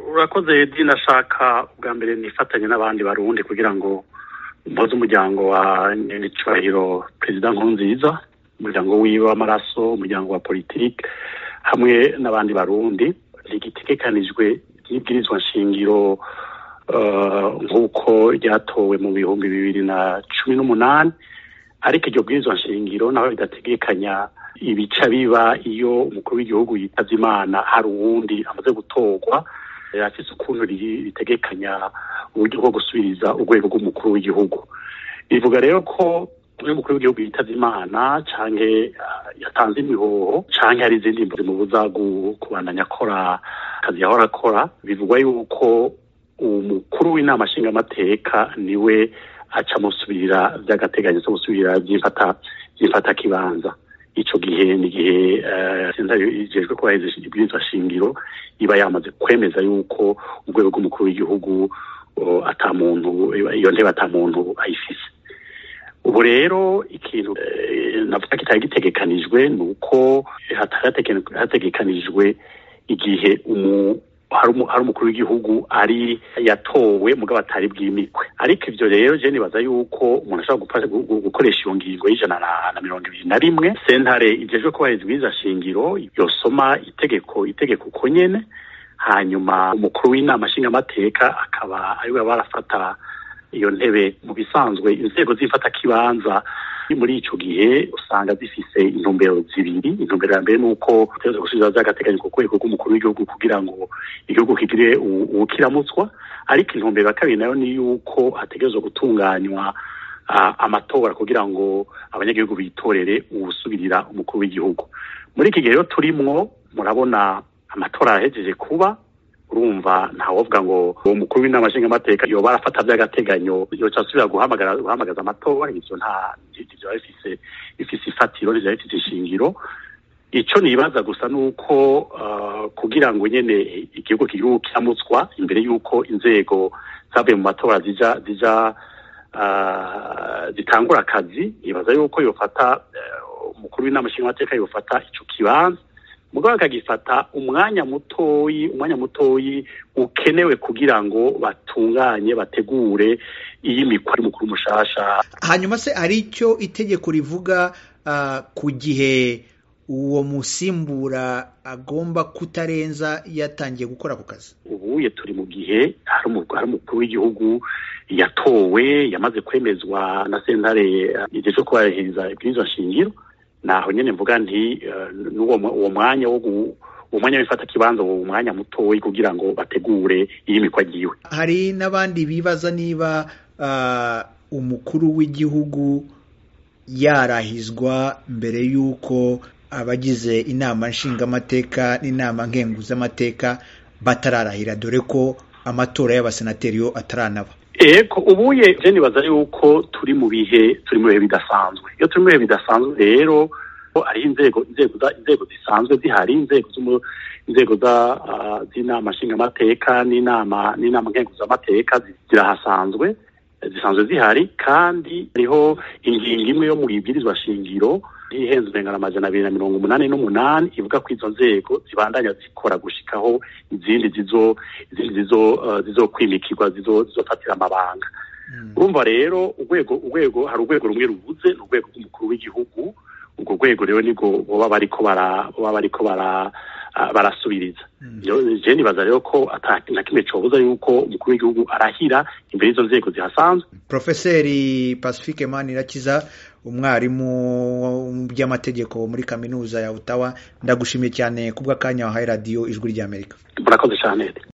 urakoze dina ashaka ubwa mbere nifatanye n'abandi barundi kugira ngo mpoze umuryango wa nyiricubahiro perezida nkurunziza umuryango wiwe w'amaraso umuryango wa politiki hamwe n'abandi barundi rigitegekanijwe ry'ibwirizwa nshingiro nk'uko ryatowe mu bihumbi bibiri na cumi n'umunani ariko iryo bwirizwa nshingiro naho ridategekanya ibica biba iyo umukuru w'igihugu yitabye imana hari uwundi amaze gutorwa afise ukuntu ritegekanya uburyo bwo gusubiriza urwego rw'umukuru w'igihugu bivuga rero ko iyo umukuru w'igihugu yitabye imana canke yatanze imihoho canke hari izindi mbo zimubuza kubandanya akora akazi yahora akora bivugwa yuko umukuru w'inama nshingamateka niwe aca musubirira vy'agateganyo zo gusubirira vy'imfata kibanza ico gihe ni igihe sentare ijejwe kubahiriza ibwirizwa shingiro iba yamaze kwemeza yuko urwego rw'umukuru w'igihugu ata muntu iyo ntebe ata muntu ayifise ubu rero ikintu navuga kitari gitegekanijwe ni uko hategekanijwe igihe hari umukuru w'igihugu ari yatowe mugabo atari bwimikwe ariko ivyo rero je nibaza yuko umuntu ashobora gukoresha iyo ngingo y'ijana na mirongo ibiri na rimwe sentare ijejwe kubahiriza ibwirizwa shingiro yosoma itegeko itegeko uko nyene hanyuma umukuru w'inama nshingamateka akaba ariwe barafata iyo ntebe mu bisanzwe inzego z'imfatakibanza muri ico gihe usanga zifise intumbero zibiri intumbero ya mbere ni uko utegerezwa gusubiza vy'agateganyo ku rwego rw'umukuru w'igihugu kugira ngo igihugu kigire uwukiramutswa ariko intumbero ya kabiri nayo ni yuko hategerezwa gutunganywa amatora kugira ngo abanyagihugu bitorere uwusubirira umukuru w'igihugu muri iki gihe rero turimwo murabona amatora yahejeje kuba urumva ntawovuga ngo uwo mukuru w'inama nshingamateka yoba arafata vy'agateganyo yoca asubira guhamagara guhamagaza amatora ivyo nta ivyo bifise bifise ifatiro ivyo bifise ishingiro ico nibaza gusa nuko uh, kugira ngo nyene igihugu kigihugu kiramutswa imbere yuko inzego zavuye mu matora zija zija uh, zitangura akazi nibaza yuko yofata umukuru uh, w'inama nshingamateka yofata ico kibanza mugabo akagifata umwanya mutoyi umwanya mutoyi ukenewe kugira ngo batunganye bategure iyi mikwa y'umukuru mushasha hanyuma se hari icyo itegeko rivuga uh, ku gihe uwo musimbura agomba kutarenza yatangiye gukora ako kazi ubuye turi mu gihe hari umukuru w'igihugu yatowe yamaze kwemezwa na sentare igihe cyo kubahiriza ibwirizwa shingiro naho nyene mvuga nti n'uwo uwo mwanya wo uwo mwanya w'ifata kibanza uwo mwanya mutoyi kugira ngo bategure iyi mikwa giwe hari n'abandi bibaza niba uh, umukuru w'igihugu yarahizwa mbere y'uko abagize inama nshingamateka n'inama nkenguzamateka batararahira dore ko amatora y'abasenateri yo ataranaba eko ubuye je nibaza yuko turi mu bihe turi mu bihe bidasanzwe iyo turi mu bihe bidasanzwe rero ari inzego inzego inzego zisanzwe zihari inzego inzego za z'inama nshingamateka n'inama n'inama nkenguzamateka zirahasanzwe zisanzwe zihari kandi hariho ingingo imwe yo mu ibwirizwa shingiro ihenze urengana amajana abiri na mirongo umunani n'umunani ivuga ko izo nzego zibandanya zikora gushikaho izindi zizo izindi zizo uh, zizokwimikirwa zizofatira amabanga urumva rero urwego urwego hari urwego rumwe rubuze ni urwego rw'umukuru w'igihugu urwo rwego rero nibwo boba bariko bara boba bariko bara uh, barasubiriza je nibaza rero ko ata na kimwe cobuza yuko umukuru w'igihugu arahira imbere y'izo nzego zihasanzwe profeseri pacifique manirakiza umwarimu mu by'amategeko muri kaminuza ya Ottawa ndagushimiye cyane kubw'akanya wahaye radiyo ijwi ry'Amerika murakoze cyane